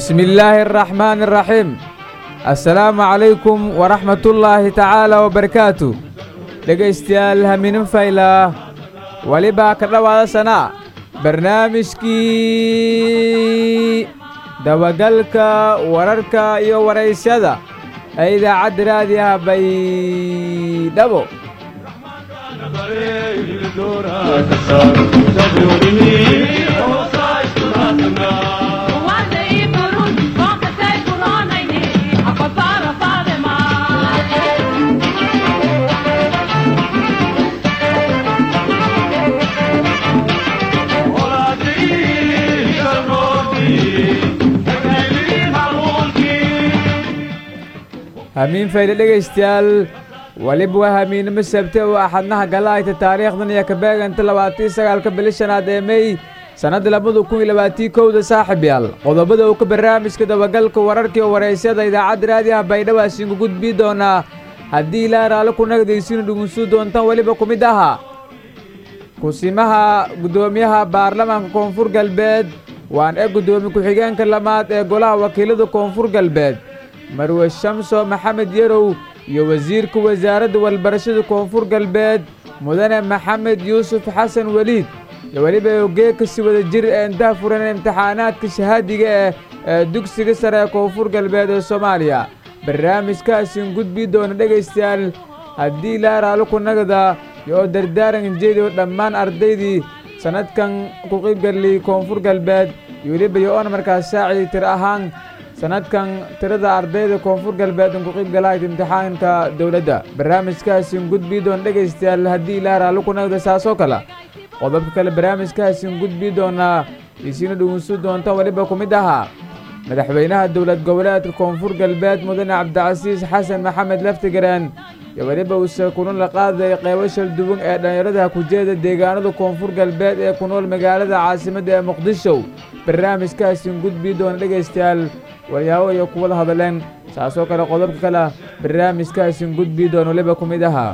bismi illaahi araxmaani araxiim assalaamu calaykum waraxmatullaahi tacaala wabarakaatu dhegaystayaal haminin faylaa welibaa ka dhowaada sanaa barnaamijkii dabagalka wararka iyo waraysyada ee idaacadda raadiyaha baydhabo hamiin fayle dhegaystayaal weliba waa hamiinimo sabte oo axadnaha galaayta taariikhdan iyo ka beeganta labaatii sagaalka bili shanaad ee mey sannadda labada kun iyo labaatii kowda saaxib yaal qodobada uu ka barnaamijka dabagalka wararkii oo waraysyada idaacadda raadiyaha baydhabo asiinku gudbii doonaa haddii ilaa raale ku nagdaysiinu dhugunsuu doontaan weliba ku mid ahaa kusimaha guddoomiyaha baarlamaanka koonfur galbeed waan ee guddoomiye ku-xigeenka lamaad ee golaha wakiilada koonfur galbeed marwe shamso maxamed yarow iyo wasiirka wasaaradda walbarashada koonfur galbeed mudane maxamed yuusuf xasan weliid iyo weliba ogeekasi wada jir ee intaha furan imtixaanaadka shahaadiga eh ee dugsiga sare ee koonfur galbeed ee soomaaliya barnaamijkaasin gudbii doona dhegaystayaal haddii ilaa raalo ku nagda iyo oo dardaaran jeediyo dhammaan ardaydii sannadkan ku qiybgaliyey koonfur galbeed iyo weliba iyo oona markaas saacii tir ahaan sannadkan tirada ardayda koonfur galbeed ku qiybgalahayd imtixaanka dowladda barnaamijkaasin gudbii doona dhegaystayaal haddii ilaa raalo ku nagda saasoo kale qodobka kale barnaamijkaasin gudbii doonaa isiina dhugunsu doonta weliba ku mid ahaa madaxweynaha dowlad goboleedka koonfur galbeed mudane cabdicasiis xasan maxamed laftigareen iyo weliba uuse kulan la qaadaya qeybo shal duwan ee dhallinyarada kujeeda deegaanada koonfur galbeed ee ku nool magaalada caasimadda ee muqdisho barnaamijkaasin gudbii doona dhegaystayaal waryaabo iyo kuwada hadleen saasoo kale qodobka kale barnaamijkaasin gudbii doona weliba ku mid ahaa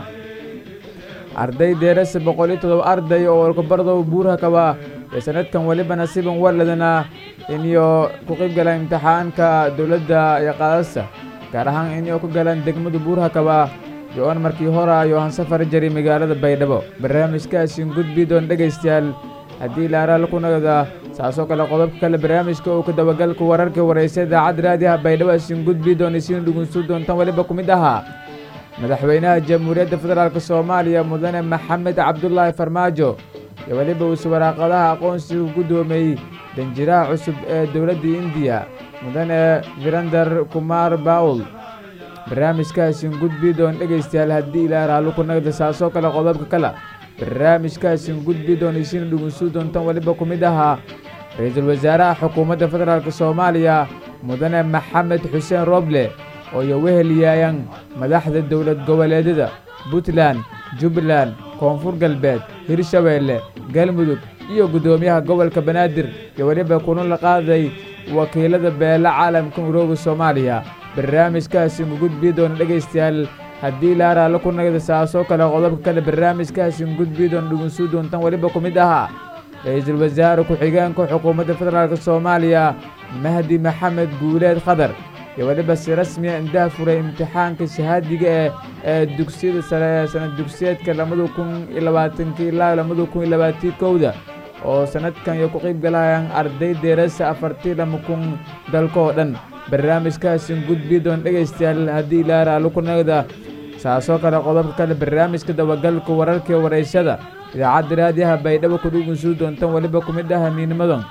arday deerase boqol iyo todoba arday oo walkabardow buurha kaba ee sannadkan weliba nasiiban waladana iniyo ku qayb galaan imtixaanka dowladda iyo qaadasta gaar ahaan inay ku galaan degmada buurha kaba iyo oon markii hora iyo han safar jari magaalada baydhabo barnaamijkaasin gudbii doona dhegaystayaal haddii laaraal ku nagda saasoo kale qodobka kale barnaamijka uu ka dabagalka wararka waraysa idaacadda raadiyaha baydhabo asin gudbii doona isiina dhugunsu doontaan weliba ku mid ahaa madaxweynaha jamhuuriyadda federaalk soomaaliya mudane maxamed cabdulaahi farmaajo iyo weliba uuse waraaqadaha aqoonsiga guddoomiyey danjiraha cusub ee dowladda indiya mudane virandar kumar bawl barnaamijkaasin gudbii doona dhegaystayaal haddii ilaa raallo ku nagda saasoo kale qodobka kale barnaamijkaasin gudbii doona isiina dhugunsuu doontaan weliba ku mid ahaa ra-iisul wasaaraha xukuumadda federaalk soomaaliya mudane maxamed xuseen roble oo iyo wehelyaayaan madaxda dowlad goboleedyada puntland jubbaland koonfur galbeed hirshabeelle galmudug iyo guddoomiyaha gobolka banaadir iyo weliba kulan la qaaday wakiilada beela caalamka murooga soomaaliya barnaamijkaasin gudbii doona dhegaystayaal haddii laaraalla ku nagda saasoo kale qodobka kale barnaamijkaasin gudbii doona dhugunsuu doontaan weliba ku mid ahaa ra-iisul wasaare ku-xigeenka xukuumadda federaalk soomaaliya mahdi maxamed guuleed khadar iyo weliba si rasmiya indaha furay imtixaanka shahaadiga ee ee dugsiyada sare ee sanad dugsiyeedka labada kun iyo labaatankii ilaa labada kun iyo labaatii kowda oo sannadkan iyo ku qayb galayaan arday deerasa afartii lama kun dalka oo dhan barnaamijkaasin gudbii doona dhegaystayaal haddii ilaa raallo ku nagda saasoo kale qodobka kale barnaamijka dabagalka wararkii waraysyada idaacadda raadiyaha baydhabo ku dhugunsuu doontaan weliba ku mid ah hamiinimadan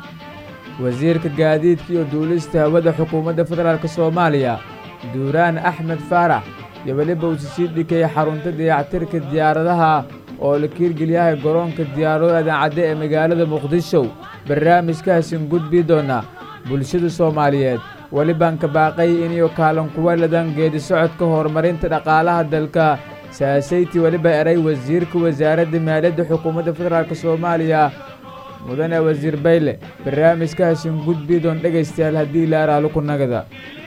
wasiirka gaadiidka iyo duulista hawada xukuumadda federaalk soomaaliya duuraan axmed faarax iyo weliba uuse sii dhikeeyey xarunta dayactirka diyaaradaha oo la kiirgeliyahay garoonka diyaarado adancadde ee magaalada muqdisho barnaamijkaasin gudbii doona bulshada soomaaliyeed welibaan ka baaqay iniyo kaalan kuwa ladan geedi socodka horumarinta dhaqaalaha dalka saasayti weliba eray wasiirka wasaaradda maaliyadda xukuumadda federaalk soomaaliya mudane wasiir bayle barnaamijkaasin gudbii doon dhegaystayaal haddii laaraalo ku nagada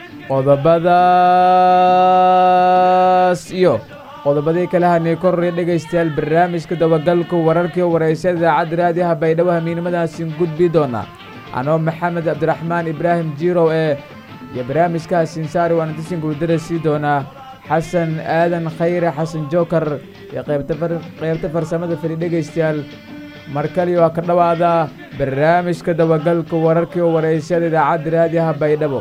qodobadaas iyo qodobadii kale hanay koraya dhegaystayaal barnaamijka dabagalka wararkii waraysa idaacadda raadiyaha baydhabo hamiinimadaasiin gudbii doona anoo maxamed cabdiraxmaan ibraahim jirow ee iyo barnaamijkaas sinsaari waan intasin guuldara sii doonaa xasan aadan khayre xasan jookar iyo qaybta farsamada fili dhegaystayaal mar kaliyo waa ka dhowaada barnaamijka dabagalka wararkii oo waraysyada idaacadda raadiyaha baydhabo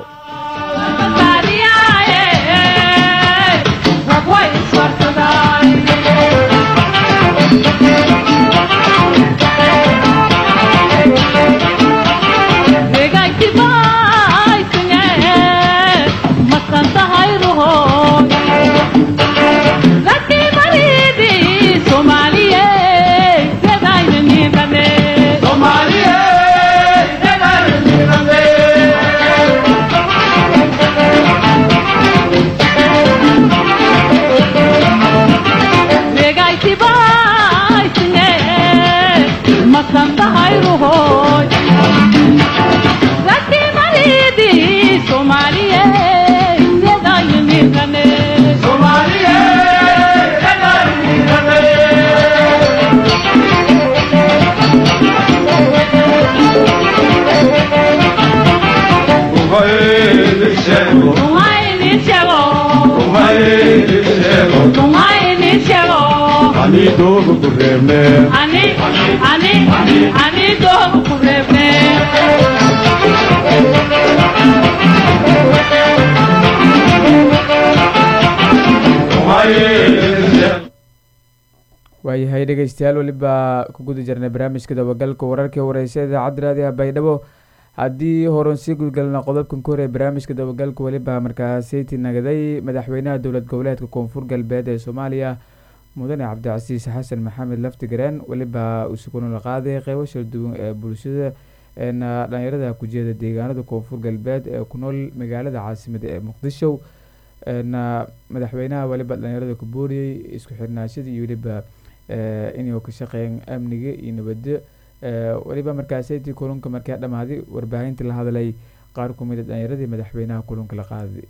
waayahay dhegeystayaal weliba ku guda jirnay barnaamijka dabagalka wararkii wareysa idaacadda raadiyaha baydhabo haddii horan sii gudgalna qodobkan ku horey barnaamijka dabagalka weliba markaaseyti nagaday madaxweynaha dowlad goboleedka koonfur galbeed ee soomaaliya mudane cabdicasiis xasan maxamed laftigareen weliba usugunula qaaday qeybo shal duwan ee bulshada dhalinyarada kujeeda deegaanada koonfur galbeed ee ku nool magaalada caasimada ee muqdisho madaxweynaha weliba dhalinyarada ku booriyey isku xirnaashada iyo weliba inay ka shaqeeyaan amniga iyo nabadda weliba markaaseytii kulunka markaa dhammaaday warbaahinta la hadlay qaar ku mida dhalinyaradii madaxweynaha kulunka la qaaday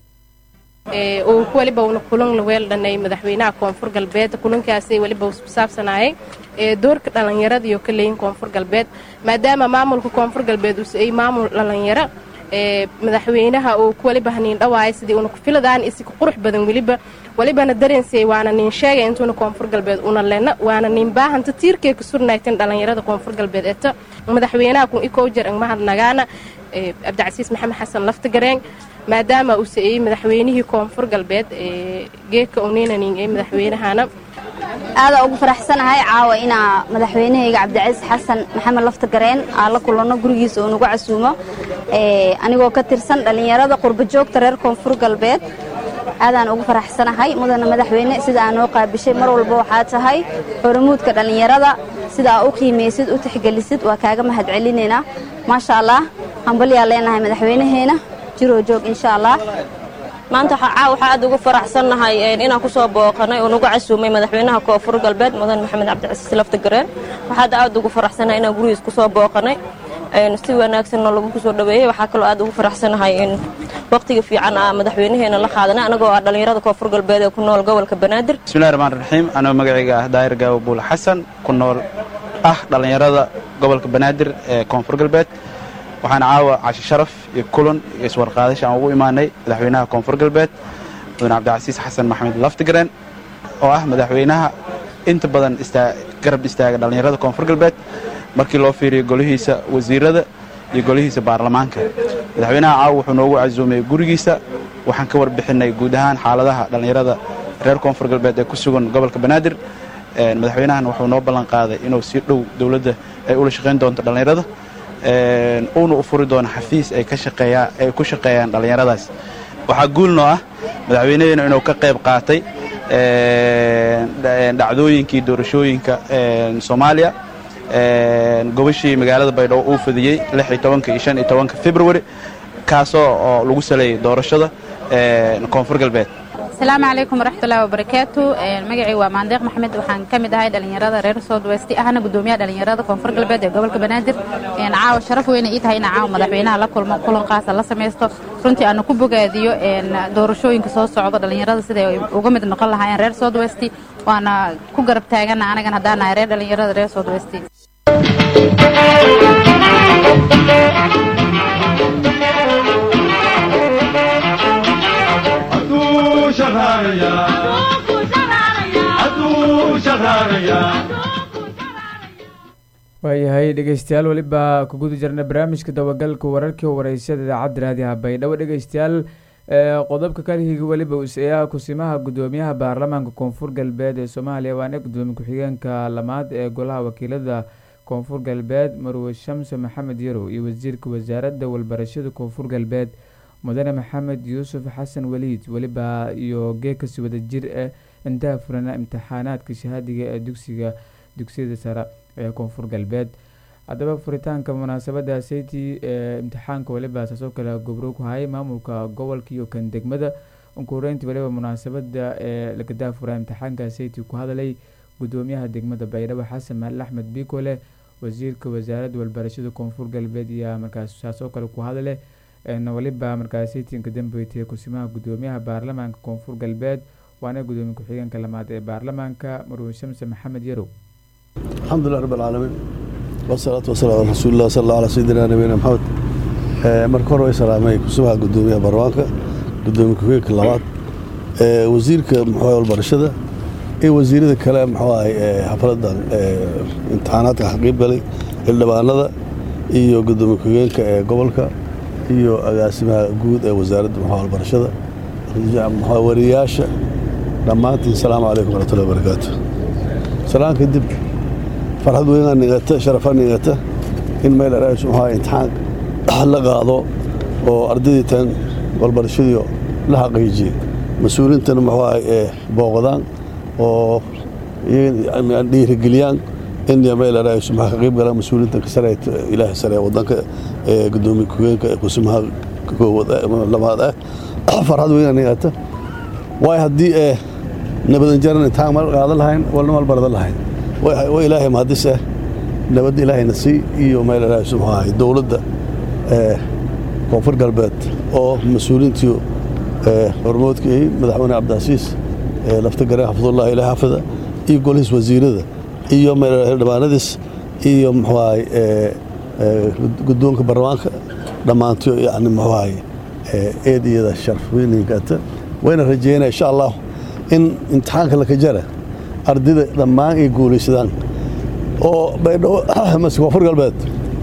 uu weliba una kulan weeldhanay madaxweynaha koonfur galbeed kulankaasi weliba ku saabsanaayay doorka dhallinyarada iyo ka leeyin koonfur galbeed maadaama maamulka koonfur galbeed uu ay maamul dhallinyaro madaxweynaha uu weliba haniin dhawaaya sidii una kufiladaan isika qurux badan weliba welibana dareensay waana nin sheegay intuuna koonfur galbeed una lena waana nin baahanta tiirkay ka surnaagtan dhallinyarada koonfur galbeed eta madaxweynaha kun ikow jer angmahad nagaana cabdicasiis maxamed xasan laftigareen maadaama uu sa'eeyey madaxweynihii koonfur galbeed geedka uninanin ee madaxweynahana aadaa ugu faraxsanahay caawa inaa madaxweynahayga cabdicasiis xasan maxamed laftagareen aan la kulanno gurigiisa uu nagu casuumo anigoo ka tirsan dhallinyarada qurbajoogta reer koonfur galbeed aadaan ugu faraxsanahay mudana madaxweyne sida aa noo qaabishay mar walba waxaa tahay horomuudka dhallinyarada sida aa u qiimaysid u tixgelisid waa kaaga mahad celinaynaa maasha allah hambalyaa leenahay madaxweynaheena jiroo joog insha allah maanta waxaa aad ugu faraxsannahay inaan kusoo booqanay oo nagu casuumay madaxweynaha koonfur galbeed mudan maxamed cabdicasiis laftagareen waxaad aad ugu faraxsannahay inaan gurigiis kusoo booqanay si wanaagsanna lagu kusoo dhaweeyey waxaa kaloo aad ugu faraxsanahay in waqtiga fiican a madaxweynaheena la qaadanay anagoo ah dhallinyarada koonfur galbeed ee ku nool gobolka banaadir bismillahi raxmaan raxiim anoo magacayga ah daahir gaawo buule xasan ku nool ah dhallinyarada gobolka banaadir ee koonfur galbeed waxaan caawa cashi sharaf iyo kulan iyo iswarqaadasha aan ugu imaanay madaxweynaha koonfur galbeed mudane cabdicasiis xasan maxamed laftigareen oo ah madaxweynaha inta badan garab istaaga dhallinyarada koonfur galbeed markii loo fiiriyo golihiisa wasiirada iyo golihiisa baarlamaanka madaxweynaha caawa wuxuu noogu casuumay gurigiisa waxaan ka warbixinay guud ahaan xaaladaha dhallinyarada reer koonfur galbeed ee ku sugan gobolka banaadir madaxweynahan wuxuu noo ballan qaaday inuu si dhow dowladda ay ula shaqayn doonto dhallinyarada uuna u furi doono xafiis ay ay ku shaqeeyaan dhallinyaradaas waxaa guulnoo ah madaxweynaheena inuu ka qayb qaatay dhacdooyinkii doorashooyinka soomaaliya gobashii magaalada baydhabo uu fadiyey iyo februari kaasoo oo lagu saleeyey doorashada koonfur galbeed asalaamu calaykum waraxmatullahi wabarakaatu magacii waa maandeeq maxamed waxaan ka mid ahay dhallinyarada reer soodwesti ahna gudoomiyaha dhallinyarada koonfur galbeed ee gobolka banaadir caawa sharaf weyna ii tahay ina caawa madaxweynaha la kulmo kulan qaasa la samaysto runtii aana ku bogaadiyo doorashooyinka soo socdo dhallinyarada siday uga mid noqon lahaayeen reer soodwesti waana ku garab taagana anagan haddaan nahay reer dhallinyarada reer soodwesti waayahay dhegeystayaal weliba ku guda jirna barnaamijka dabagalka wararkii wareysyada idaacadda raadiyaha baydhabo dhegeystayaal qodobka kalihigi weliba useeyaha kusimaha gudoomiyaha baarlamaanka koonfur galbeed ee soomaaliya waana gudoomiye ku-xigeenka lamaad ee golaha wakiilada koonfur galbeed marwe shamse maxamed yarow iyo wasiirka wasaaradda walbarashada koonfur galbeed mudane maxamed yuusuf xasan waliid weliba iyo geekasi wada jir ah intaha furana imtixaanaadka shahaadiga ee dugsiga dugsiyada sare ee koonfur galbeed haddaba furitaanka munaasabada sayti ee imtixaanka weliba saasoo kale gobro ku hayay maamulka gobolka iyo kan degmada unkureyntii waliba munaasabada ee lagadaa furaa imtixaanka sayti ku hadalay gudoomiyaha degmada baydhabo xasan maalin axmed bikole wasiirka wasaaradda walbarashada koonfur galbeed iyo markaas saasoo kale ku hadale waliba markaas saytinka dambeeytay kusimaha gudoomiyaha baarlamaanka koonfur galbeed waana gudoomiye ku-xigeenka lamaad ee baarlamaanka marwe shamse maxamed yarow الحمد لله رب العالمين والصلاة والسلام على رسول الله صلى الله على سيدنا نبينا محمد marka hore way salaamay kusubaha gudoomiyaha baarlamaanka gudoomiye ku-xigeenka labaad wasiirka muxuu walbarashada iyo wasiirada kale muxuu ahay xafladan imtixaanaadka xaqiib galay xildhibaanada iyo gudoomiye ku-xigeenka ee gobolka iyo agaasimaha guud ee wasaaradda muxuu walbarashada wariyaasha dhammaantiin asalaamu calaykum waraxmatullahi wabarakaatu salaan kadib farxad weynaa nigata sharafa nigata in meel araas muxuu imtixaan la qaado oo ardaydii tan walbarashadii la xaqiijiyey mas-uuliintana muxuu ahay ee booqdaan oo dhiirigeliyaan in meel araas muxuu ka qayb galaan mas-uuliinta sare ilaahay sare wadanka ee gudoomiye ku-higeenka ee kusimaha lamaad ah farxad weynaa nigata waay haddii ee nabadan jaran imtixaan mal qaadan lahayn walna mal bardan lahayn waa ilaahay mahadis ah nabadda ilaahayna sii iyo meel ilaahaysu muxuu ahay dowladda koonfur galbeed oo mas-uuliintii hormoodka ahi madaxweyne cabdicasiis lafta gareen xafidullah ilaah xafida iyo golihiis wasiirada iyo meel xildhibaanadiis iyo muxuu ahay guddoonka baarlamaanka dhammaantiyo yani muxuu ahay eed iyada sharaf weyninkata wayna rajeynaya insha allah in imtixaanka laka jara ardayda dhammaan ay guulaysadaan oo baydhabo mase koonfur galbeed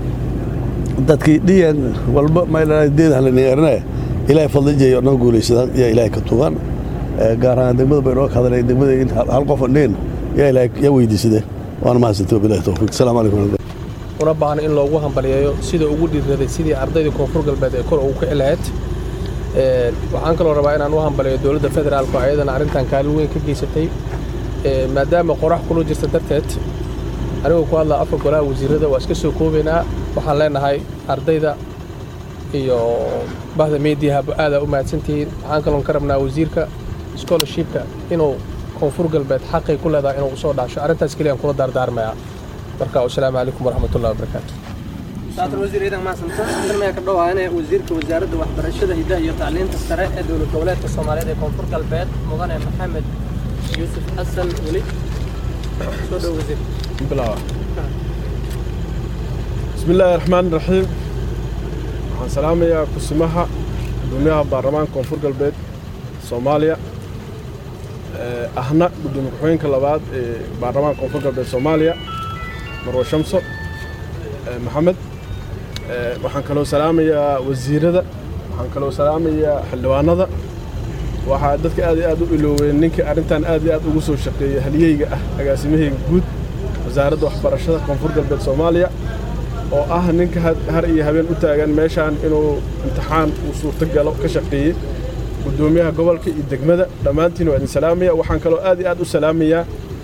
dadkii dhiyan walba mdeedhanlaniyarnaya ilaahay fadlijeeyo dhan guulaysadaan yaa ilaahay ka tugaan gaar ahaan degmada baydhabo ka hadlay degmada in hal qof andheen yaa ilaahay yaa weydiisadeen waana mahadsantay wabilahi tawfiiq asalaamu calaykum una baahan in loogu hambaliyeeyo sida ugu dhiirraday sidii ardaydii koonfur galbeed ee kor ugu kici lahayd waxaan kaloo rabaa inaan u hambaliyo dowladda federaalku ayadana arrintan kaalin weyn ka geysatay maadaama qorax kula jirta darteed anigoo ku hadlaa afar golaha wasiirada waa iska soo koobaynaa waxaan leenahay ardayda iyo bahda meediyaha aadaa u mahadsantihiin waxaan kaloon ka rabnaa wasiirka scholarshipka inuu koonfur galbeed xaqay ku leedahay inuu usoo dhaasho arrintaas keliyaan kula daardaarmayaa marka wasalaamu calaykum waraxmatullahi wabarakaatu saatar wasiir ciidan mahadsanta darmaya ka dhawaane wasiirka wasaaradda waxbarashada hidaha iyo tacliinta sare ee dowlad goboleedka soomaaliyeed ee koonfur galbeed mudane maxamed yuusuf xasan weli soo dhow wasiir بسم الله الرحمن الرحيم waxaan salaamayaa kusimaha gudoomiyaha baarlamaanka koonfur galbeed soomaaliya ahna gudoomiye ku-xigeenka labaad ee baarlamaanka koonfur galbeed soomaaliya marwe shamso maxamed waxaan kaloo salaamayaa wasiirada waxaan kaloo salaamayaa xildhibaanada waxaa dadka aad iyo aad u ilooween ninkii arrintan aad iyo aad ugu soo shaqeeyey halyeyga ah agaasimahayga guud wasaaradda waxbarashada koonfur galbeed soomaaliya oo ah ninka har iyo habeen u taagan meeshaan inuu imtixaan uu suurto galo ka shaqeeyey gudoomiyaha gobolka iyo degmada dhammaantiin waa idin salaamaya waxaan kaloo aad iyo aad u salaamayaa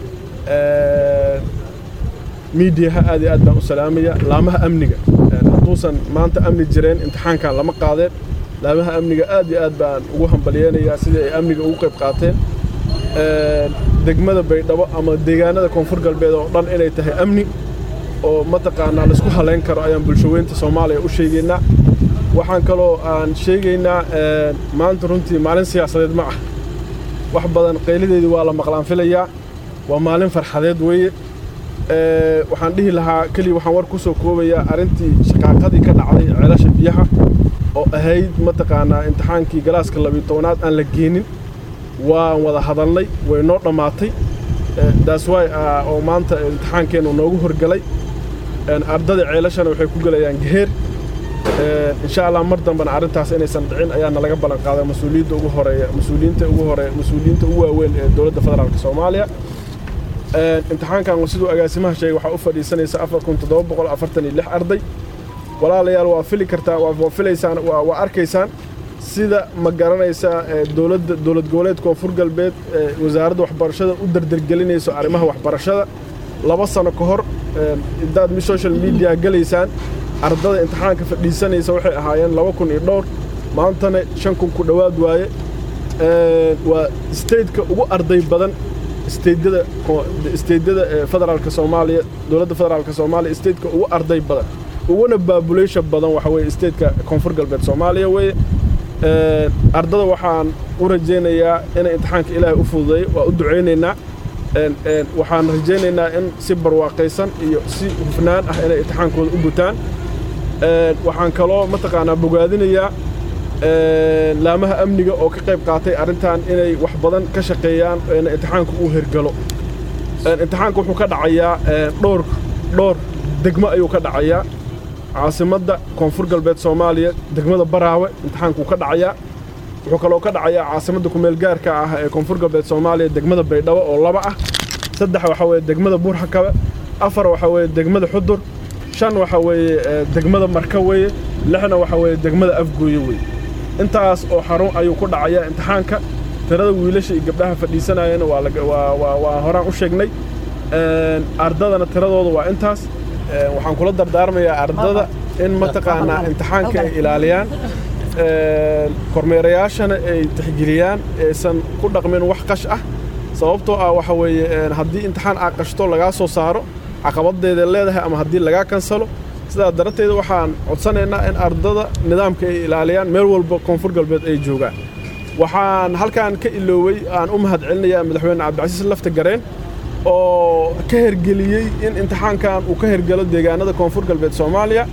miidiyaha aad iyo aad baan u salaamaya laamaha amniga hadduusan maanta amni jireen imtixaankan lama qaadeen laamaha amniga aad iyo aad baan ugu hambalyeenayaa sidii ay amniga ugu qayb qaateen degmada baydhabo ama deegaanada koonfur galbeed oo dhan inay tahay amni oo mataqaanaa laisku halayn karo ayaan bulshaweynta soomaaliya u sheegaynaa waxaan kaloo aan sheegaynaa maanta runtii maalin siyaasadeed ma ah wax badan qaylideedii waa la maqlaan filayaa waa maalin farxadeed weeye waxaan dhihi lahaa keliya waxaan war ku soo koobayaa arrintii shaqaaqadii ka dhacday ceelasha biyaha oo ahayd mataqaanaa imtixaankii galaaska labiyo tobanaad aan la geenin waan wada hadalnay way noo dhammaatay daas waay oo maanta imtixaankeennu noogu horgalay ardada ceelashana waxay ku gelayaan geheer insha allah mar dambena arrintaas inaysan dhicin ayaana laga ballan qaaday mas-uuliyadda ugu horeeya mas-uuliyiinta ugu horeeya mas-uuliyiinta ugu waaweyn ee dowladda federaalka soomaaliya imtixaankan siduu agaasimaha sheegay waxaa u fadhiisanaysa afar kun toddoba boqol afartan iyo lix arday walaalayaal waa fili kartaa waa filaysaan waa arkaysaan sida ma garanaysaa dowladda dowlad goboleed koonfur galbeed wasaaradda waxbarashada u dardargelinayso arrimaha waxbarashada laba sano ka hor intaad social media gelaysaan ardada imtixaanka fadhiisanaysa waxay ahaayeen laba kun iyo dhowr maantana shan kun ku dhowaad waaye waa stateka ugu arday badan steydyada steydyada federaalka soomaaliya dowladda federaalka soomaaliya stateka ugu arday badan uguna baabuleysha badan waxa weeye stateka koonfur galbeed soomaaliya weeye ardada waxaan u rajaynayaa inay imtixaanka ilaahay u fududeeyo waa u ducaynaynaa waxaan rajaynaynaa in si barwaaqaysan iyo si hufnaan ah inay imtixaankooda u gutaan waxaan kaloo mataqaanaa bogaadinayaa laamaha amniga oo ka qayb qaatay arrintan inay wax badan ka shaqeeyaan in imtixaanku uu hergalo imtixaanka wuxuu ka dhacayaa dhowr dhowr degmo ayuu ka dhacayaa caasimadda koonfur galbeed soomaaliya degmada baraawe imtixaankuu ka dhacayaa wuxuu kaloo ka dhacayaa caasimadda kumeelgaarka ah ee koonfur galbeed soomaaliya degmada baydhabo oo laba ah saddex waxaa weeye degmada buurxakabe afar waxaa weeye degmada xudur shan waxaa weeye degmada marka weeye lixna waxaa weeye degmada afgooye weeye intaas oo xarun ayuu ku dhacayaa imtixaanka tirada wiilasha iyo gabdhaha fadhiisanayana waa horaan u sheegnay ardadana tiradooda waa intaas waxaan kula dardaarmayaa ardada in mataqaanaa imtixaanka ay ilaaliyaan kormeerayaashana ay tixgeliyaan aysan ku dhaqmin wax qash ah sababtoo ah waxa weeye haddii imtixaan aa qashto lagaa soo saaro caqabadeeda leedahay ama haddii lagaa kansalo sidaa darteed waxaan codsanaynaa in ardada nidaamka ay ilaaliyaan meel walba koonfur galbeed ay joogaan waxaan halkaan ka iloowey aan u mahad celinayaa madaxweyne cabdicasiis lafta gareen oo ka hergeliyey in imtixaankan uu ka hergelo deegaanada koonfur galbeed soomaaliya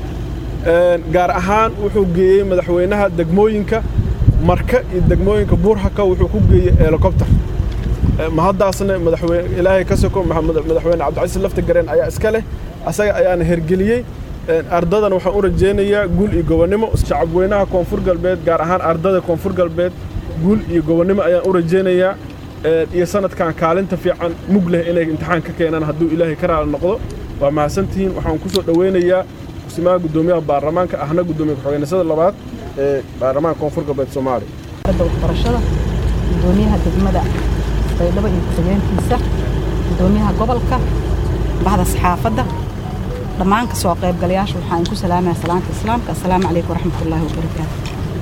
gaar ahaan wuxuu geeyey madaxweynaha degmooyinka marka iyo degmooyinka buurhaka wuxuu ku geeyey helikobter mahaddaasna madaxweyne ilaahay ka soko madaxweyne cabdicasiis lafta gareen ayaa iska leh asaga ayaana hergeliyey ardadan waxaan u rajaynayaa guul iyo gobonnimo shacabweynaha koonfur galbeed gaar ahaan ardada koonfur galbeed guul iyo gobonnimo ayaan u rajaynayaa iyo sanadkan kaalinta fiican mug leh inay imtixaan ka keenaan hadduu ilaahay ka raali noqdo waa mahadsantihiin waxaan ku soo dhoweynayaa kusimaha guddoomiyaha baarlamaanka ahna guddoomiye ku-xigeenasada labaad ee baarlamaanka koonfur galbeed soomaaliya waxbarashada guddoomiyaha degmada baydhabo iyo ku-xigeenkiisa guddoomiyaha gobolka bahda saxaafadda dhammaan ka soo qaybgalayaasha waxaan ku salaamaya salaanta islaamka assalaamu calaykum waraxmatullaahi wabarakaatu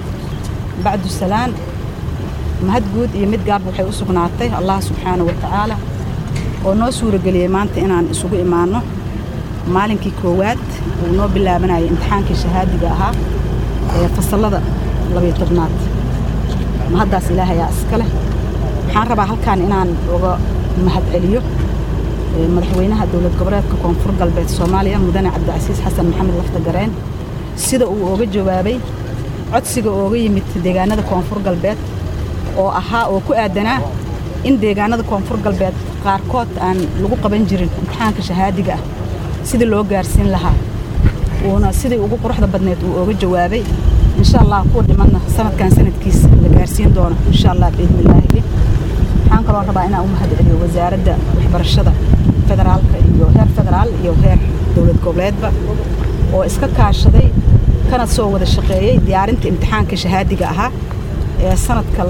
bacdu salaan mahad guud iyo mid gaab waxay u sugnaatay allah subxaana wa tacaala oo noo suurageliyey maanta inaan isugu imaanno maalinkii koowaad uu noo bilaabanayay imtixaankii shahaadiga ahaa ee fasallada labiyo tobnaad mahaddaas ilaahayaa iska leh waxaan rabaa halkaan inaan uga mahad celiyo madaxweynaha dowlad goboleedka koonfur galbeed soomaaliya mudane cabdicasiis xasan maxamed lafta gareen sida uu ooga jawaabay codsiga ooga yimid deegaanada koonfur galbeed oo ahaa oo ku aadanaa in deegaanada koonfur galbeed qaarkood aan lagu qaban jirin imtixaanka shahaadiga ah sidii loo gaarsiin lahaa uuna sidii ugu quruxda badneed uu ooga jawaabay insha allah kuwa dhimanna sanadkan sanadkiisa la gaarsiin doono insha allah biidnillaahi waxaan kaloo rabaa inaan u mahad celiyo wasaaradda waxbarashada federaalka iyo heer federaal iyo heer dowlad goboleedba oo iska kaashaday kana soo wada shaqeeyey diyaarinta imtixaanka shahaadiga ahaa ee sanadka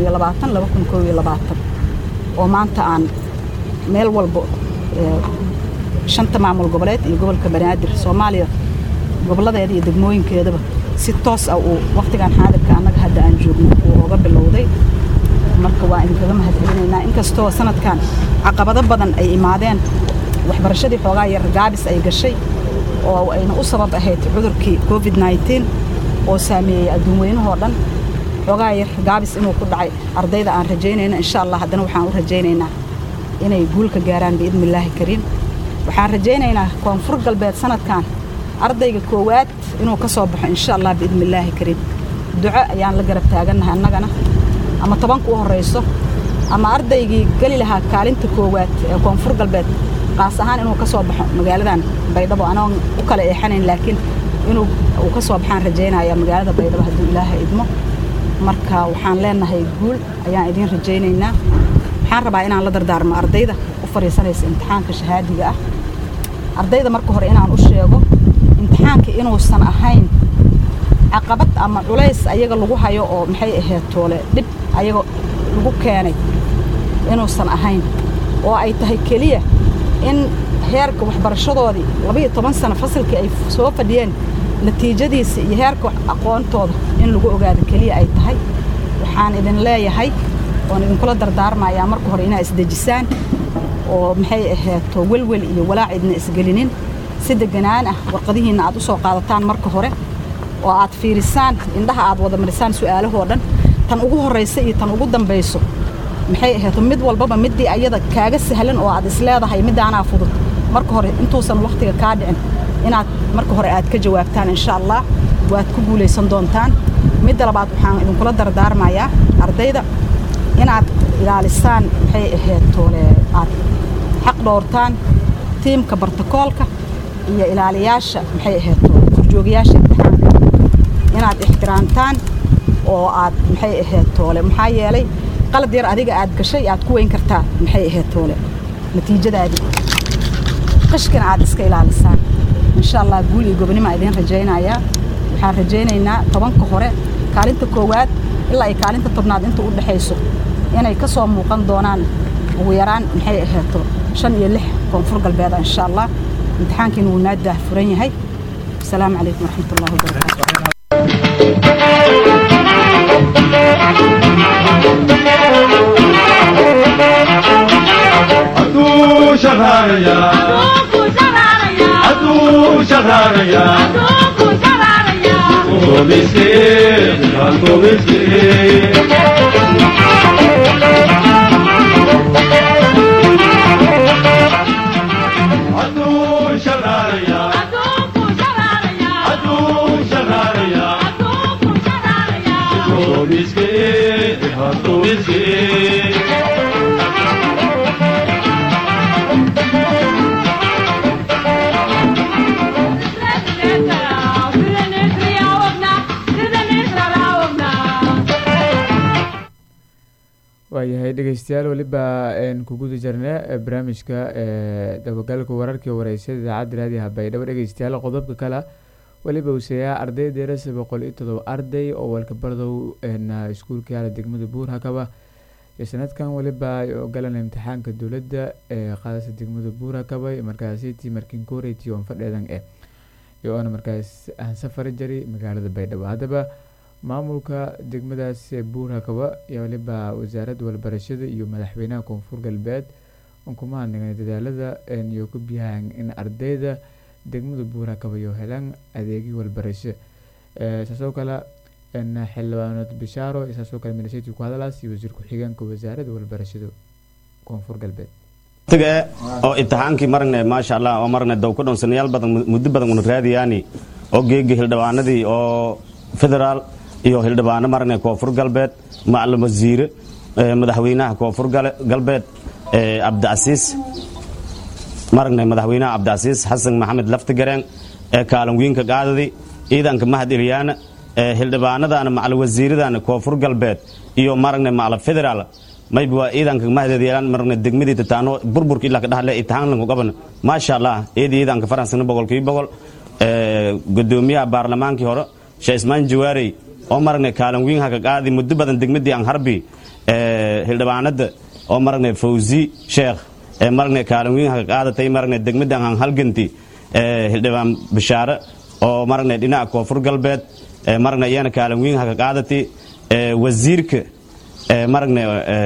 oo maanta aan meel walba shanta maamul goboleed iyo gobolka banaadir soomaaliya goboladeeda iyo degmooyinkeedaba si toos ah uu wakhtigan xaadirka annaga hadda aan joogno uu oga bilowday marka waa idinkaga mahad celinaynaa inkastoo sanadkan caqabado badan ay imaadeen waxbarashadii xoogaa yar gaabis ay gashay oo ayna u sabab ahayd cudurkii covid oo saameeyey adduun weynahoo dhan xoogaa yar gaabis inuu ku dhacay ardayda aan rajaynayno insha allah haddana waxaan u rajaynaynaa inay guulka gaaraan biidnillaahi kariim waxaan rajaynaynaa koonfur galbeed sanadkan ardayga koowaad inuu ka soo baxo insha allah biidni illaahi kariim duco ayaan la garab taagannahay annagana ama tobanka u horrayso ama ardaygii geli lahaa kaalinta koowaad ee koonfur galbeed qaas ahaan inuu ka soo baxo magaaladan baydhabo anoon u kala eexanayn laakiin inuu uu ka soo baxaan rajaynaya magaalada baydhabo hadduu ilaaha idmo marka waxaan leenahay guul ayaan idiin rajaynaynaa waxaan rabaa inaan la dardaarmo ardayda u fadhiisanaysa imtixaanka shahaadiga ah ardayda marka hore inaan u sheego imtixaanka inuusan ahayn caqabad ama culays ayaga lagu hayo oo maxay ahayd toole dhib ayaga lagu keenay inuusan ahayn oo ay tahay keliya in heerka waxbarashadoodii labaiyo toban sano fasalkii ay soo fadhiyeen natiijadiisa iyo heerka aqoontooda in lagu ogaado keliya ay tahay waxaan idin leeyahay oon idinkula dardaarmayaa marka hore inaa isdejisaan oo maxay ahaato welwel iyo walaac idna isgelinin si deganaan ah warqadihiinna aad u soo qaadataan marka hore oo aad fiirisaan indhaha aad wada marisaan su'aalahoo dhan tan ugu horraysa iyo tan ugu dambayso maxay ahaato mid walbaba middii ayada kaaga sahlan oo aad isleedahay middaanaa fudud marka hore intuusan wakhtiga kaa dhicin inaad marka hore aad ka jawaabtaan insha allah waad ku guulaysan doontaan midda labaad waxaan idinkula dardaarmayaa ardayda inaad ilaalisaan maxay ahayd toole aad xaq dhowrtaan tiimka bartakoolka iyo ilaaliyaasha maxay ahayd toole korjoogayaasha imtixaanka inaad ixtiraamtaan oo aad maxay ahayd toole maxaa yeelay qalad yar adiga aad gashay aad ku weyn kartaa maxay ahayd toole natiijadaadii qishkina aad iska ilaalisaan insha allah guul iyo gobonnimaa idiin rajaynayaa waxaan rajaynaynaa tobanka hore kaalinta koowaad ilaa ay kaalinta tobnaad inta u dhexayso inay ka soo muuqan doonaan ugu yaraan maxay ahaato shan iyo lix koonfur galbeeda insha allah imtixaankiina wuu naa daah furan yahay asalaamu calaykum waraxmatullahi wabarakaatu Adu shaharaya Adu shaharaya Adu miskin Adu miskin Adu shaharaya Adu shaharaya Adu miskin Adu miskin waayahay dhegeystayaal weliba ku guda jirna barnaamijka dabagalka wararkii wareysyada idaacadda raadiyaha baydhabo dhegeystayaal qodobka kale weliba useeyaa arday deerasa boqol iyo todoba arday oo walkabardow iskuulka yaala degmada buur hakaba iyo sanadkan weliba ay ogolaan imtixaanka dowladda ee qaadasa degmada buur hakaba markaasiti markinkoreti on fadheedan eh iyo oona markaas aan safari jari magaalada baydhabo haddaba maamulka degmadaas buur hakaba iyo waliba wasaaradda walbarashada iyo madaxweynaha koonfur galbeed on kuma hadnagay dadaalada iyo ku biyahan in ardayda degmada buur hakaba iyo helaan adeegyo walbarasho saasoo kale xildhibaanad bishaaro saasoo kale minisati ku hadalaas iyo wasiir ku-xigeenka wasaaradda walbarashada koonfur galbeed tiga oo imtixaankii maragna maasha allah oo maragna dow ka dhownsanayaal badan muddo badan una raadiyaani oo geegi hildhibaanadii oo federaal iyo hildhibaano maragna koonfur galbeed macalin wasiire madaxweynaha koonfur galbeed cabdicasiis maragna madaxweynaha cabdicasiis xasan maxamed laftigareen ee kaalin wiinka qaadadi ciidanka mahad ilyaana hildhibaanadana macalin wasiiradana koonfur galbeed iyo maragna macalin federaal mayba waa ciidanka mahdeedyaalan maragna degmadii tataano burburka ilaa ka dhahle imtixaanlanku qaban maasha allah eedi ciidanka faransana boqolkiiba boqol gudoomiyaha baarlamaankii hore sheekh ismaan jawaarey oo maragna kaalin wiin haka qaadi muddo badan degmadii aan harbi hildhibaanada oo maragna fawzi sheekh ee maragna kaalin wiin haka qaadatay maragna degmadii aan halganti hildhibaan bishaare oo maragna dhinaca koonfur galbeed maragna iyana kaalin wiin haka qaadati wasiirka maragna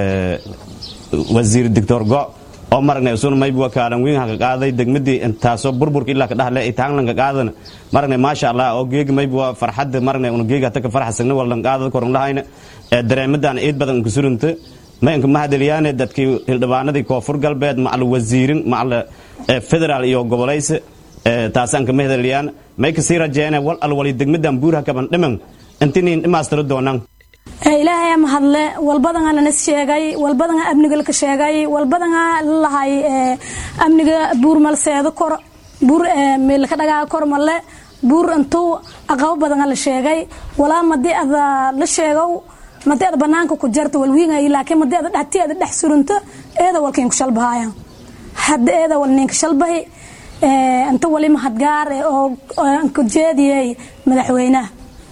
wasiir doctor go oo maragna isuna mayba waa kaalin wiin haka qaaday degmadii intaasoo burburka ilaa ka dhahle itaanlanka qaadana maragna maasha allah oo geegi mayba waa farxadda maragna una geegi hata ka farxasagna wallan qaadada koran lahayna dareemadan ciid badan unka surunta mayanka mahadeliyaane dadkii hildhibaanadii koonfur galbeed macal wasiirin macal federaal iyo gobolayse taasaan ka mahadelyaan may kasii rajeene wal alwali degmadan buurha kaban dhiman intiniin dhimaastiro doonaan ilaahay ama hadle walbadanga lanas sheegay walbadanga amniga laka sheegay walbadanga lalahay amniga buur malseedo kor buur meelka dhagaa kor male buur intuu aqabo badanga la sheegay walaa madii ada la sheegow madii ada banaanka ku jarta walwiingay laakiin madii ada dhati ada dhex surunto eeda walkiin ku shalbahaayan hadda eeda wal ninka shalbahi inta wali mahadgaar oo ku jeediyey madaxweynaha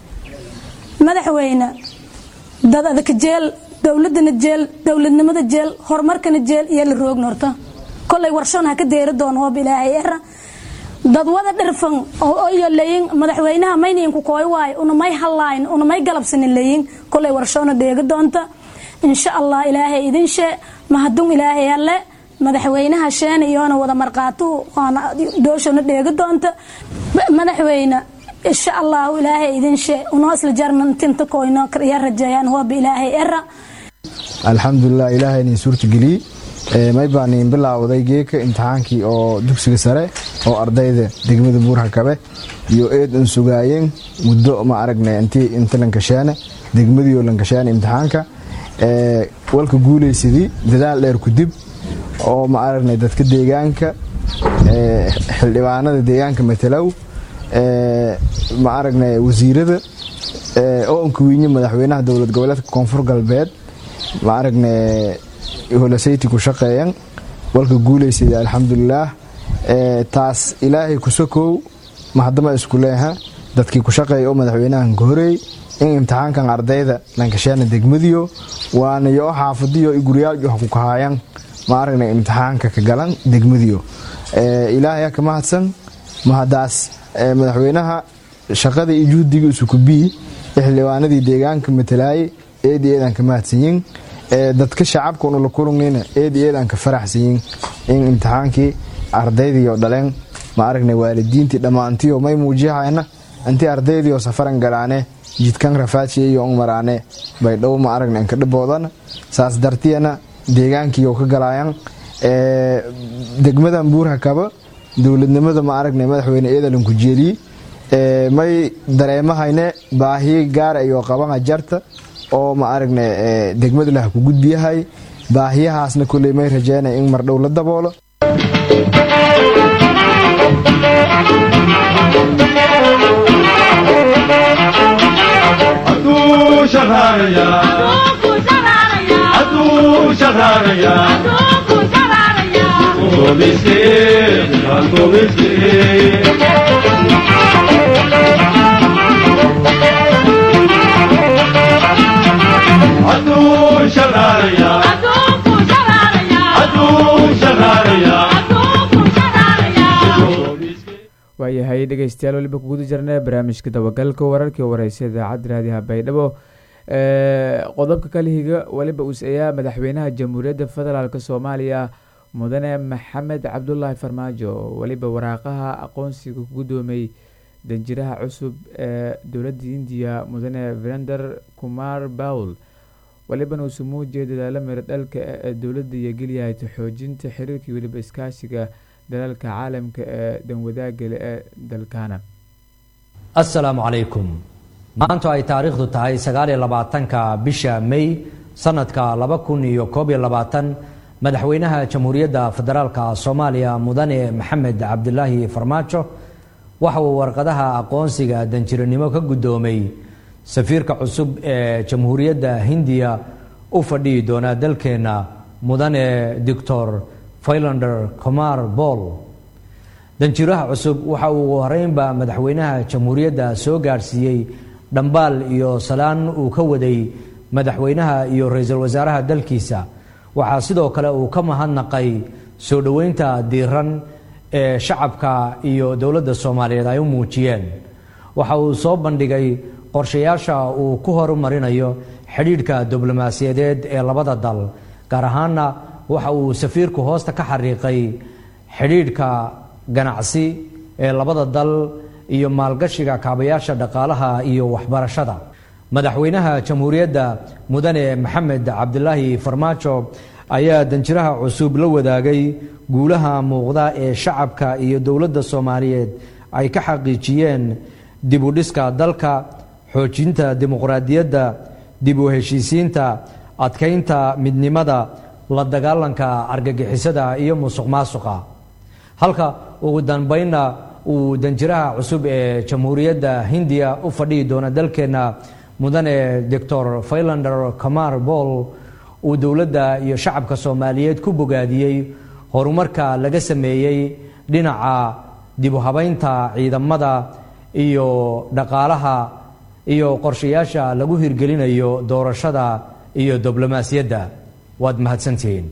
madaxweyne dad adaka jeel dowladana jeel dowladnimada jeel horumarkana jeel iyo la roogna horta kolay warshoon ha ka deeri doono hoob ilaahay era dad wada dhirfan oo iyo leeyin madaxweynaha maynayin ku kooy waay una may hallayn una may galabsanin leeyin kolay warshoona dheegi doonta insha allah ilaahay idin shee mahadun ilaahay alle madaxweynaha sheen iyoona wada marqaatu waana dooshana dheegi doonta madaxweyne insha allahu ilaahay idin shee unoo isla jarna tinta koyno ya rajeeyaan hooba ilaahay era alxamdulilah ilaahay inin suurtageliyey may baan in bilaawday geeka imtixaankii oo dugsiga sare oo ardayda degmada buurhakabe iyo eed un sugaayeen muddo ma aragna intii inta lankashaane degmadiioo lankashaane imtixaanka walka guulaysadii dadaal dheer kudib oo ma aragnay dadka deegaanka xildhibaanada deegaanka matalow ma aragnay wasiirada oo ankuwiinye madaxweynaha dowlad goboleedka koonfur galbeed ma aragnay holasayti ku shaqeeyan walka guulaysada alxamdulilaah taas ilaahay kusakow mahadama isku leeha dadkii ku shaqeeya oo madaxweynahan ka horeey in imtixaankan ardayda lankashaana degmadiyo waana yo xaafadiyo guryaal wax ku kahaayan ma aragnay imtixaanka ka galan degmadiyo ilaahay ka mahadsan mahadaas madaxweynaha shaqada iyo juhdiga isukubii xildhibaanadii deegaanka matalaayay eedi eedan ka mahadsanyiin dadka shacabka una la kulungayna eedi eedan ka faraxsanyiin in imtixaankii ardaydiio dhaleen ma aragnay waalidiintii dhammaantiyo may muujihayna intii ardaydiio safaran galaane jidkan rafaadsiya iyo un maraane bay dhow ma aragna inka dhiboodana saas dartiyana deegaankiio ka galaayan degmadan buurha kaba dowladnimada ma aragnay madaxweyne eedalanku jeeliye may dareemahayne baahiye gaar ayoo qabana jarta oo ma aragnay degmada lah ku gudbiyahay baahiyahaasna koley may rajeynay in mardhow la daboolo Adu shaharaya Adu shaharaya Adu miskin Adu miskin Adu shaharaya Adu shaharaya waayahay dhegeystayaal weliba kuguda jirna barnaamijka dabagalka wararkii wareysa idaacadda raadiha baydhabo qodobka kala higa weliba uus-ayaa madaxweynaha jamhuuriyadda federaalk soomaaliya mudane maxamed cabdulaahi farmaajo weliba waraaqaha aqoonsiga ku gudoomay danjiraha cusub ee dowladda indiya mudane virender kumar bawl welibana uu sumuujiya dadaalo miro dhalka ee dowladda iyo geliyahayta xoojinta xiriirkii weliba iskaashiga dalalka caalamka ee danwadaagale ee dalkana assalaamu calaykum maantu ay taariikhdu tahay sagaaliyo labaatanka bisha may sanadka laba kun iyo koob iyo labaatan madaxweynaha jamhuuriyadda federaalka soomaaliya mudane maxamed cabdilaahi farmaajo waxa uu warqadaha aqoonsiga danjiranimo ka guddoomay safiirka cusub ee jamhuuriyadda hindiya u fadhiyi doona dalkeenna mudane doctor filander comar boll danjiraha cusub waxa uu horeynba madaxweynaha jamhuuriyadda soo gaadhsiiyey dhambaal iyo salaan uu ka waday madaxweynaha iyo ra-iisul wasaaraha dalkiisa waxaa sidoo kale uu ka mahadnaqay soo dhoweynta diiran ee shacabka iyo dowladda soomaaliyeed ay u muujiyeen waxa uu soo bandhigay qorshayaasha uu ku horumarinayo xidhiidhka diblomaasiyadeed ee labada dal gaar ahaana waxa uu safiirku hoosta ka xariiqay xidhiidhka ganacsi ee labada dal iyo maalgashiga kaabayaasha dhaqaalaha iyo waxbarashada madaxweynaha jamhuuriyadda mudane maxamed cabdilaahi farmaajo ayaa danjiraha cusub la wadaagay guulaha muuqda ee shacabka iyo dowladda soomaaliyeed ay ka xaqiijiyeen dib u dhiska dalka xoojinta dimuqraadiyadda dib u heshiisiinta adkaynta midnimada la dagaalanka argagixisada iyo musuq maasuqa halka ugu dambeynna uu danjiraha cusub ee jamhuuriyadda hindiya u fadhihi doona dalkeenna mudane doctor failander kamar bool uu dowladda iyo shacabka soomaaliyeed ku bogaadiyey horumarka laga sameeyey dhinaca dib u habaynta ciidamada iyo dhaqaalaha iyo qorshayaasha lagu hirgelinayo doorashada iyo diblomaasiyadda waad mahadsantihiin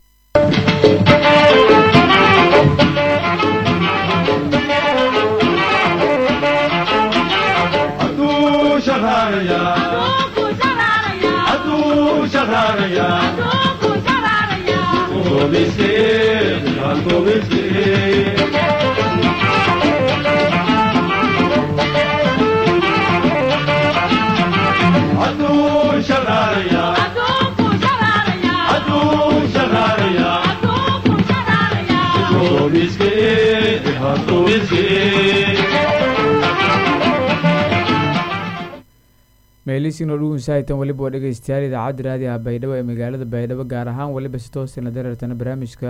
Adu shaharaya. Adu shaharaya. Adu miskin, adu miskin. Adu shaharaya. Adu shaharaya. Adu miskin, adu miskin. meeliisiinoo dhugun saahitan weliba waa dhegeystayaal idaacadda raadiyaha baydhabo ee magaalada baydhabo gaar ahaan weliba si toosina dareertana barnaamijka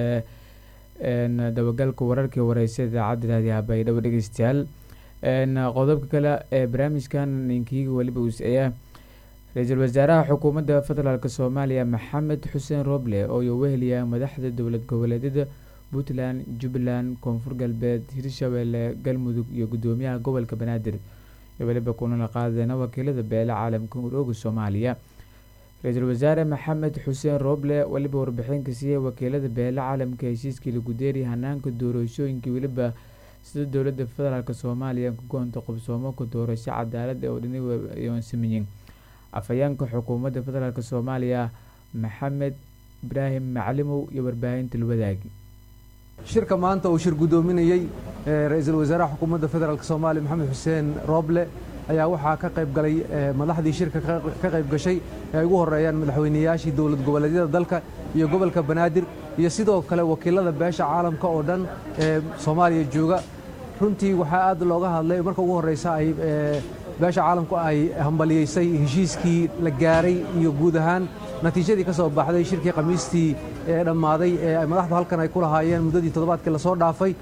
ee dabagalka wararkii wareysa idaacadda raadiyaha baydhabo dhegeystayaal qodobka kale ee barnaamijkan ninkiiga weliba uusaya ra-iisul wasaaraha xukuumadda federaalk soomaaliya maxamed xuseen roble oo uu weheliya madaxda dowlad goboleedyada puntland jubbaland koonfur galbeed hirshabelle galmudug iyo gudoomiyaha gobolka banaadir weliba kunala qaadeyna wakiilada beele caalamka urooga soomaaliya ra-iisul wasaare maxamed xuseen roble weliba warbixinka siiyey wakiilada beele caalamka heshiiskii lagu deeriya hanaanka doorashooyinkii weliba sida dowlada federaalk soomaaliya ku goonta qobsoomaka doorasho cadaalad oo dhini sameeyeen afhayeenka xukuumadda federaalk soomaaliya maxamed ibraahim macalimow iyo warbaahinta lawadaagi shirka maanta uu shir guddoominayey ra-iisul wasaaraha xukuumadda federaalk soomaaliya maxamed xuseen rooble ayaa waxaa ka qayb galay madaxdii shirka ka qayb gashay ee ay ugu horeeyaan madaxweyneyaashii dowlad goboleedyada dalka iyo gobolka banaadir iyo sidoo kale wakiilada beesha caalamka oo dhan ee soomaaliya jooga runtii waxaa aad looga hadlay marka ugu horreysa ay beesha caalamku ay hambaliyeysay heshiiskii la gaaray iyo guud ahaan natiijadii ka soo baxday shirkii khamiistii ee dhammaaday ee madaxdu halkan ay ku lahaayeen muddadii toddobaadkii lasoo dhaafay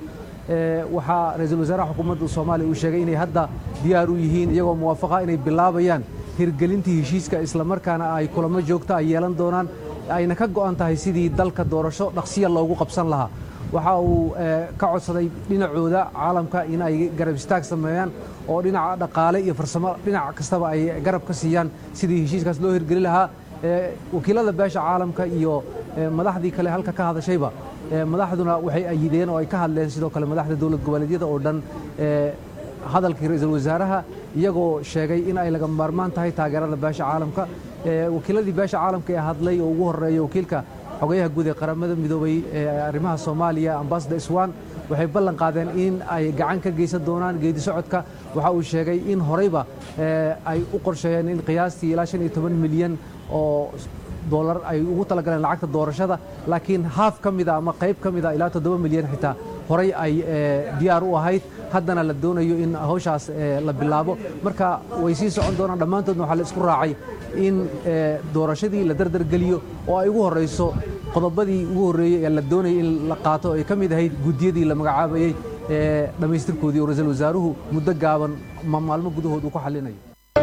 waxaa ra-iisul wasaaraha xukuumadda soomaaliya uu sheegay inay hadda diyaar u yihiin iyagoo muwaafaqa inay bilaabayaan hirgelintii heshiiska islamarkaana ay kulamo joogto ay yeelan doonaan ayna ka go'an tahay sidii dalka doorasho dhaqsiya loogu qabsan lahaa waxa uu ka codsaday dhinacooda caalamka in ay garab istaag sameeyaan oo dhinaca dhaqaale iyo farsamo dhinac kastaba ay garab ka siiyaan sidii heshiiskaas loo hirgeli lahaa wakiilada beesha caalamka iyo madaxdii kale halka ka hadashayba madaxduna waxay ayideen oo ay ka hadleen sidoo kale madaxda dowlad goboleedyada oo dhan hadalkii ra-iisul wasaaraha iyagoo sheegay in ay laga maarmaan tahay taageerada beesha caalamka wakiiladii beesha caalamka ee hadlay oo ugu horeeya wakiilka xogayaha guud ee qaramada midoobay ee arrimaha soomaaliya ambassador iswan waxay ballan qaadeen in ay gacan ka geysan doonaan geedi socodka waxa uu sheegay in horeyba ay u qorsheeyeen in qiyaastii ilaa shan iyo toban milyan oo dolar ay ugu talagaleen lacagta doorashada laakiin haaf ka mida ama qayb ka mida ilaa toddoba milyan xitaa horey ay diyaar u ahayd haddana la doonayo in hawshaas la bilaabo marka way sii socon doonaan dhammaantoodna waxaa la isku raacay in doorashadii la dardargeliyo oo ay ugu horreyso qodobadii ugu horreeyey ee la doonayay in la qaato ay ka mid ahayd guddiyadii la magacaabayey ee dhammaystirkoodii oo ra-iisul wasaaruhu muddo gaaban maalmo gudahood uu ku xallinayo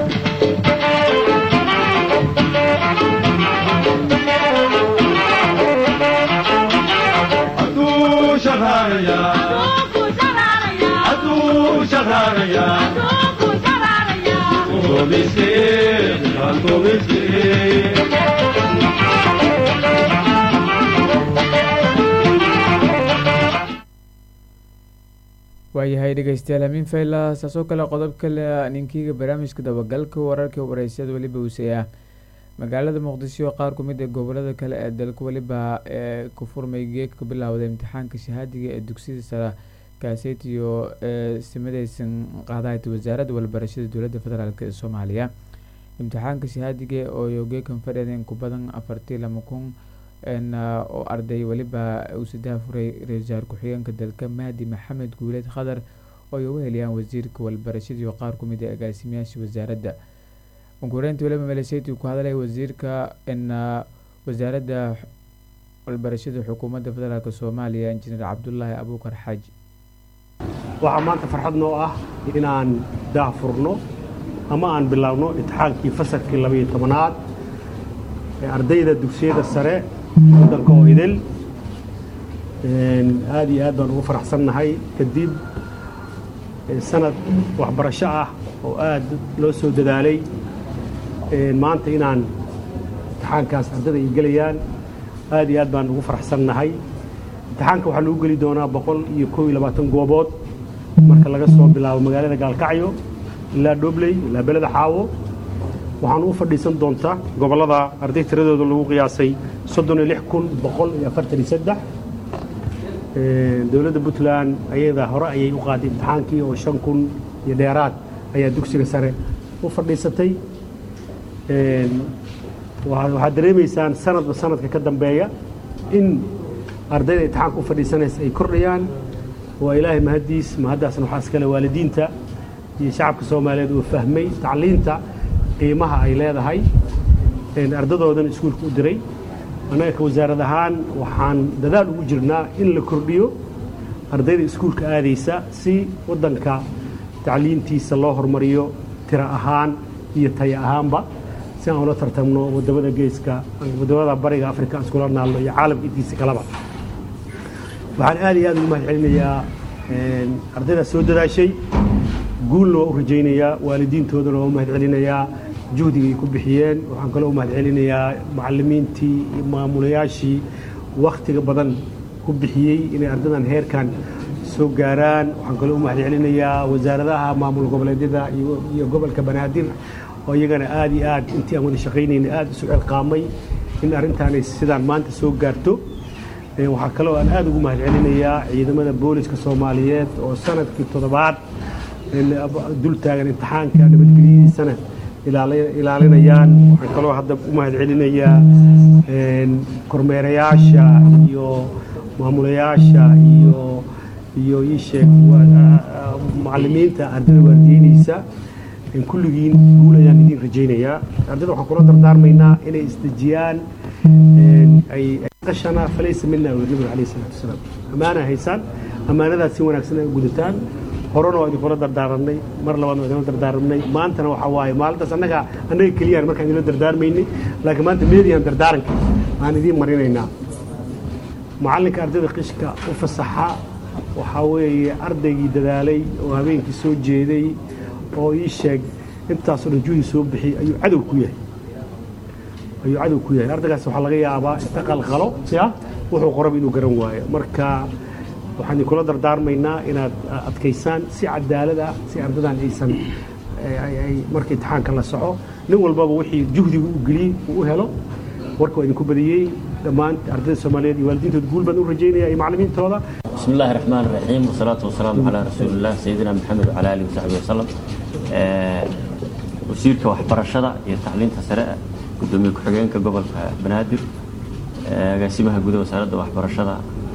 Adu shaharaya. Adu shaharaya. Adu miskin, adu miskin. waayahay dhegeystayaal hamiin fayla saasoo kale qodob kale ninkiiga barnaamijka dabagalka wararka wareysyada weliba uusaya magaalada muqdisho qaar ku mid ee gobolada kale ee dalka weliba ee ku furmay geedka bilowda imtixaanka shahaadiga ee dugsiyada sara kaaseet iyo ee simadeysan qaadahayta wasaaradda walbarashada dowladda federaalk ee soomaaliya imtixaanka shahaadiga oo yogeekan fadhiyeen ku badan afartii lama kun oo arday weliba uu saddex furay ra-isul wasaar ku-xigeenka dalka mahdi maxamed guuleed khadar oo ay uga heliyaan wasiirka walbarashadii qaar ku mid ah agaasimayaasha wasaaradda unkureynta weliba maleesheyti ku hadlay wasiirka wasaaradda walbarashada xukuumadda federaalk soomaaliya injineer cabdulaahi abuukar xaaji waxaa maanta farxad noo ah inaan daahfurno ama aan bilaabno imtixaankii fasalkii labaiyo tobanaad ee ardayda dugsiyada sare waddanka oo idil aad iyo aad baan ugu faraxsannahay kadib sanad waxbarasho ah oo aad loo soo dadaalay maanta inaan imtixaankaas ardayda ay gelayaan aad iyo aad baan ugu faraxsannahay imtixaanka waxaa lagu geli doonaa boqol iyo koob iyo labaatan goobood marka laga soo bilaabo magaalada gaalkacyo ilaa dhobley ilaa beleda xaawo waxaan u fadhiisan doontaa gobollada arday tiradooda lagu qiyaasay soddon iyo lix kun boqol iyo afartan iyo saddex dowladda puntland ayada hore ayay u qaaday imtixaankii oo shan kun iyo dheeraad ayaa dugsiga sare u fadhiisatay waxaad dareemaysaan sanadba sanadka ka dambeeya in ardayda imtixaanka u fadhiisanaysa ay kordhayaan waa ilaahay mahaddiis mahaddaasna waxaa iskale waalidiinta iyo shacabka soomaaliyeed uu fahmay tacliinta qiimaha ay leedahay ardadoodan iskuulka u diray annaga ka wasaarad ahaan waxaan dadaal ugu jirnaa in la kordhiyo ardayda iskuulka aadaysa si waddanka tacliintiisa loo hormariyo tiro ahaan iyo taya ahaanba si aan ula tartamno waddamada geeska waddamada bariga afrika iskula naalno iyo caalamka intiisa kaleba waxaan aad iyo aad ugu mahad celinayaa ardayda soo dadaashay guulna waa u rajaynayaa waalidiintoodana waa u mahad celinayaa juhdiga ay ku bixiyeen waxaan kaloo u mahad celinayaa macallimiintii iyo maamulayaashii wakhtiga badan ku bixiyey inay ardadan heerkan soo gaaraan waxaan kaloo u mahad celinayaa wasaaradaha maamul goboleedyada iyo gobolka banaadir oo iyagana aad iyo aad intii aan wada shaqaynayna aad isu celqaamay in arrintaanay sidaan maanta soo gaarto waxaa kaloo aan aad ugu mahad celinayaa ciidamada booliska soomaaliyeed oo sanadkii toddobaad dul taagan imtixaanka nabadgelyadiisana ilaalinayaan waxaan kaloo hadda u mahad celinayaa kormeerayaasha iyo maamulayaasha iyo iyo ii sheeg macallimiinta ardayda waardiyeynaysa kulligiin guul ayaan idiin rajaynayaa ardayda waxaan kula dardaarmaynaa inay isdejiyaan ay qashana falaysa mina nabiga calayhi salaatu wasalaam ammaana haysaan ammaanadaas si wanaagsan ay gudataan horena waa idinkula dardaaranay mar labaadna waa idinla dardaaranay maantana waxaa waaye maalintaas annaga annaga keliyaan markaan idinla dardaarmaynay laakiin maanta meediyan dardaaranka aan idiin marinaynaa macallinka ardayda qishka u fasaxa waxaa weeye ardaygii dadaalay oo habeenkii soo jeeday oo ii sheeg intaasoo dhan juhdi soo bixiyey ayuu cadow ku yahay ayuu cadow ku yahay ardaygaas waxaa laga yaabaa inta qalqalo ya wuxuu qoraba inuu garan waayo marka waxaan idinkula dardaarmaynaa inaad adkaysaan si cadaalad ah si ardadan aysan marka imtixaanka la soco nin walbaba wixii juhdiga u geliyey uu u helo warka waa idinku badiyey dhammaan ardayda soomaaliyeed iyo waalidiintood guul baan u rajaynaya iyo macallimiintooda بسم الله الرحمن الرحيم والصلاة والسلام على رسول الله سيدنا محمد وعلى آله وصحبه وسلم wasiirka waxbarashada iyo tacliinta sare gudoomiye ku-xigeenka gobolka banaadir agaasimaha gudaha wasaaradda waxbarashada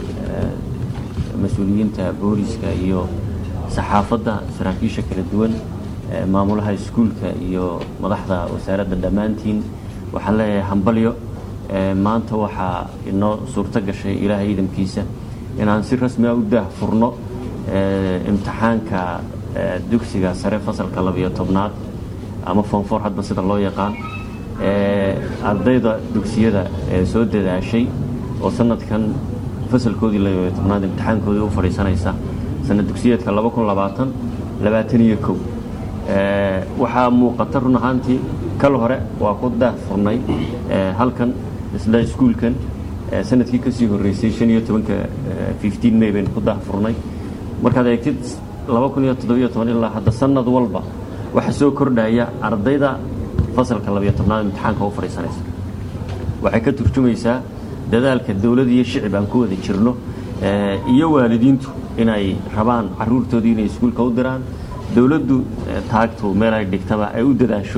mas-uuliyiinta booliska iyo saxaafadda saraakiisha kala duwan maamulaha iskuulka iyo madaxda wasaaradda dhammaantiin waxaan leeyahay hambalyo maanta waxaa inoo suurto gashay ilaahay ciidankiisa inaan si rasmi ah u daah furno imtixaanka dugsiga sare fasalka labiyo tobnaad ama foonfoor hadba sida loo yaqaan ardayda dugsiyada ee soo dadaashay oo sanadkan fasalkoodii labiyo tobnaad imtixaankoodii u fadhiisanaysa sanad dugsiyeedka laba kun labaatan labaatan iyo kow waxaa muuqata run ahaantii kal hore waa ku daah furnay halkan isla iskuulkan sanadkii kasii horeysay shan iyo tobanka fifteen may baynu ku daah furnay markaad eegtid laba kun iyo toddobiyo toban ilaa hadda sanad walba waxaa soo kordhaya ardayda fasalka labiyo tobnaad imtixaanka u fadhiisanaysa waxay ka turjumaysaa dadaalka dowlad iyo shicib aan ku wada jirno iyo waalidiintu inay rabaan caruurtoodii inay iskuulka u diraan dowladdu taagtu meel ay dhigtaba ay u dadaasho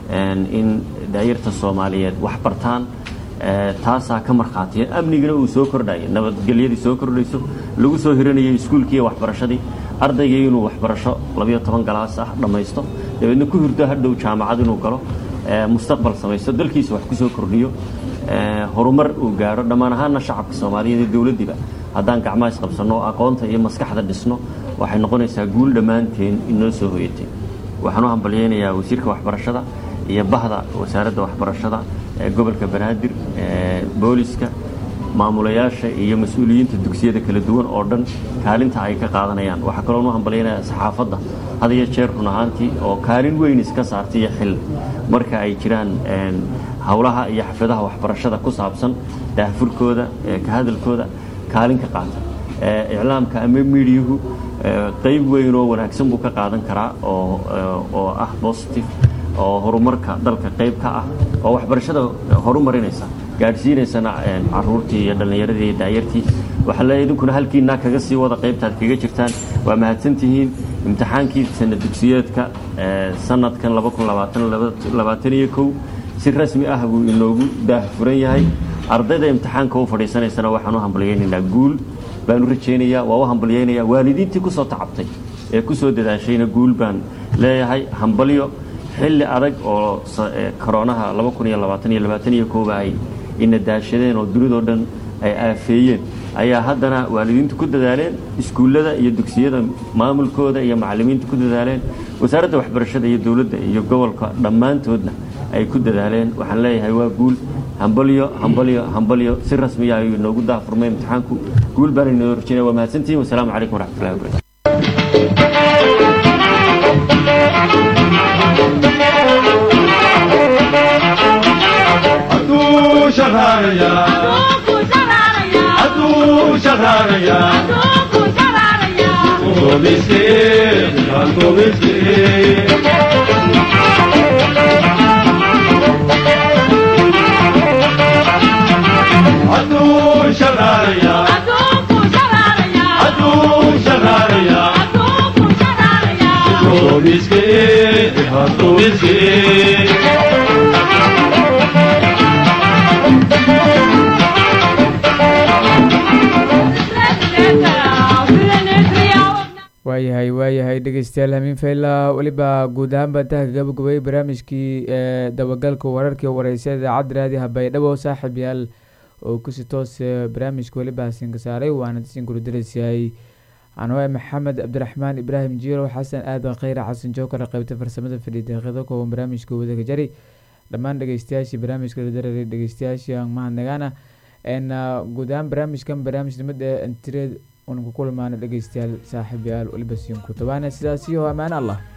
in daayarta soomaaliyeed wax bartaan taasaa ka markhaatiya amnigana uu soo kordhaya nabadgelyadii soo kordhayso lagu soo hiranayay iskuulkii iyo waxbarashadii ardaygii inuu waxbarasho labayo toban galaas ah dhammaysto dabeedna ku hurdo hadhow jaamacad inuu galo mustaqbal samaysto dalkiisa wax ku soo kordhiyo horumar uu gaadho dhammaan ahaanna shacabka soomaaliyeed iyo dowladdiiba haddaan gacmaha isqabsanno oo aqoonta iyo maskaxda dhisno waxay noqonaysaa guul dhammaanteen inoo soo hoyatay waxaan u hambalyaynayaa wasiirka waxbarashada iyo bahda wasaaradda waxbarashada ee gobolka banaadir booliska maamulayaasha iyo mas-uuliyiinta dugsiyada kala duwan oo dhan kaalinta ay ka qaadanayaan waxaa kaloon u hambalyaynayaa saxaafadda had iyo jeer run ahaantii oo kaalin weyn iska saartay iyo xil marka ay jiraan howlaha iyo xafladaha waxbarashada ku saabsan daahfurkooda ka hadalkooda kaalin ka qaata iclaamka ama miidiyuhu qayb weyn oo wanaagsan buu ka qaadan karaa oo ah positive oo horumarka dalka qayb ka ah oo waxbarashada horumarinaysa gaadhsiinaysana caruurtii iyo dhallinyaradii iyo daayartii waxaa leeyahay idinkuna halkiinaa kaga sii wada qaybtaad kaga jirtaan waa mahadsantihiin imtixaankii sana dugsiyeedka sanadkan iyo kow si rasmi ah buu inoogu daahfuran yahay ardayda imtixaanka u fadhiisanaysana waxaan u hambalyaynaynaa guul baan u rajaynayaa waa u hambalyaynayaa waalidiintii ku soo tacabtay ee ku soo dadaashayna guul baan leeyahay hambalyo xilli adag oo koroonaha ba ay ina daashadeen oo dunidoo dhan ay aafeeyeen ayaa haddana waalidiintu ku dadaaleen iskuullada iyo dugsiyada maamulkooda iyo macallimiintu ku dadaaleen wasaaradda waxbarashada iyo dowladda iyo gobolka dhammaantoodna ay ku dadaaleen waxaan leeyahay waa guul hambalyo hambalyo hambalyo si rasmiya ayuu inoogu daafurmay imtixaanku guul baan inoo rajinaya waa mahadsantihin wasalaamu calaykum waraxmatullahi wabarakatu Adu shaharaya Adu shaharaya Adu miskin Adu miskin Adu shaharaya Adu shaharaya Adu miskin Adu miskin waayahay waayahay dhegeystayaal hamiin fayla weliba guud ahaan baan taha gabagabay barnaamijkii ee dabagalka wararkii wareysa idaacadda raadiha baydhabo saaxiib yaal oo kusi toos barnaamijka weliba hasinka saaray waana disin gurudaraysayahay anwae maxamed cabdiraxmaan ibraahim jiirow xasan aadan kheyre xasan jookar qeybta farsamada fadhiya daqiiqdo kooban barnaamijka wadaga jari dhammaan dhegeystayaashii barnaamijka ladarare dhegeystayaashii aan mahadnagaana guud ahaan barnaamijkan barnaamij nimada antireed unan ku kulmaana dhegeystayaal saaxiib yaal weliba siin ku tabaana sidaasiyo ammaan allah